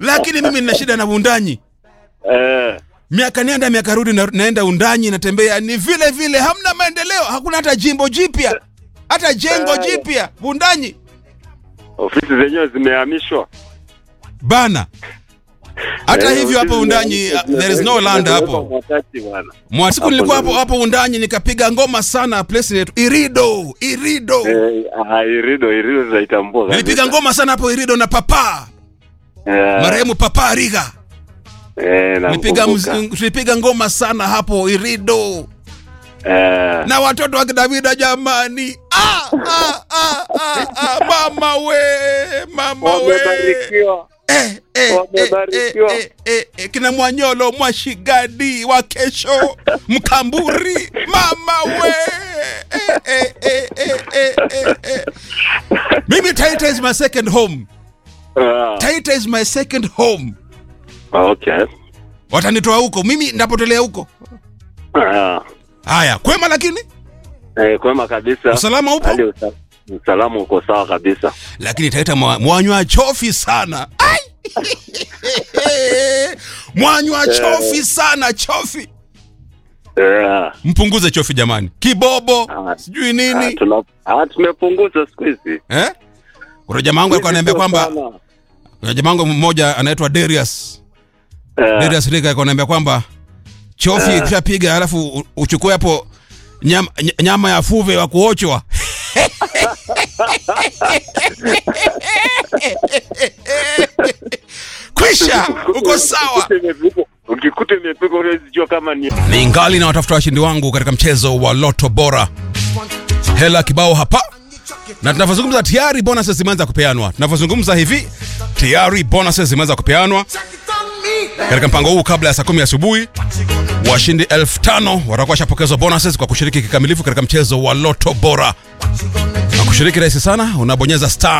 lakini mimi nina shida na undanyi Eh, miaka nenda miaka rudi na, naenda undanyi natembea ni vile vile hamna maendeleo hakuna hata jimbo jipya hata jengo jipya undanyi ofisi zenyewe zimehamishwa. bana hata Eh, hivyo hapo ofisi undanyi zimehamishwa, uh, there is no land zimewekwa hapo wakati bwana. mwasiku Hapo nilikuwa hapo ndio- hapo undanyi nikapiga ngoma sana place yetu irido irido Eh, ah, irido irido zinaitambua kabisa. nilipiga ngoma sana hapo irido na papa Eh, marehemu papa riga eh, tulipiga nakumbuka. mz- tulipiga ngoma sana hapo irido Eh, na watoto wa kidavida jamani ah, ah, ah, ah, ah, mama we mama we wamebarikiwa. eh, eh, Wamebarikiwa. eh, eh, eh, eh, kina mwanyolo mwashigadi wa kesho mkamburi mama we eh, eh, eh, eh, eh, eh, eh. mimi taita is my second home Ah, taita is my second home okay. watanitoa huko mimi ndapotelea huko Ah, haya kwema lakini eh, kwema kabisa. usalama upo Hali usa- usalama uko sawa kabisa. lakini taita mwa- mwanywa chofi sana Ai! mwanywa chofi sana chofi Eh, mpunguze chofi jamani kibobo Ah. sijui ah, nini tuna- ah, tumepunguza siku hizi. eh? kuna jamaa wangu alikuwa ananiambia Sio kwamba sana. kuna jamaa wangu mmoja anaitwa Darius Eh, Darius Riga alikuwa ananiambia kwamba chofi ikishapiga alafu u- uchukue hapo nyama, ny- nyama ya fuve wa kuochwa kwisha uko sawa ukikuta imepigwa- ukikuta imepigwa huwezi jua kama ni ni ngali na watafuta washindi wangu katika mchezo wa loto bora hela kibao hapa na tunavyozungumza tayari bonuses zimeanza kupeanwa tunavyozungumza hivi tayari bonuses zimeanza kupeanwa katika mpango huu kabla ya saa kumi asubuhi washindi elfu tano watakuwa washapokezwa bonuses kwa kushiriki kikamilifu katika mchezo wa loto bora na kushiriki rahisi sana unabonyeza star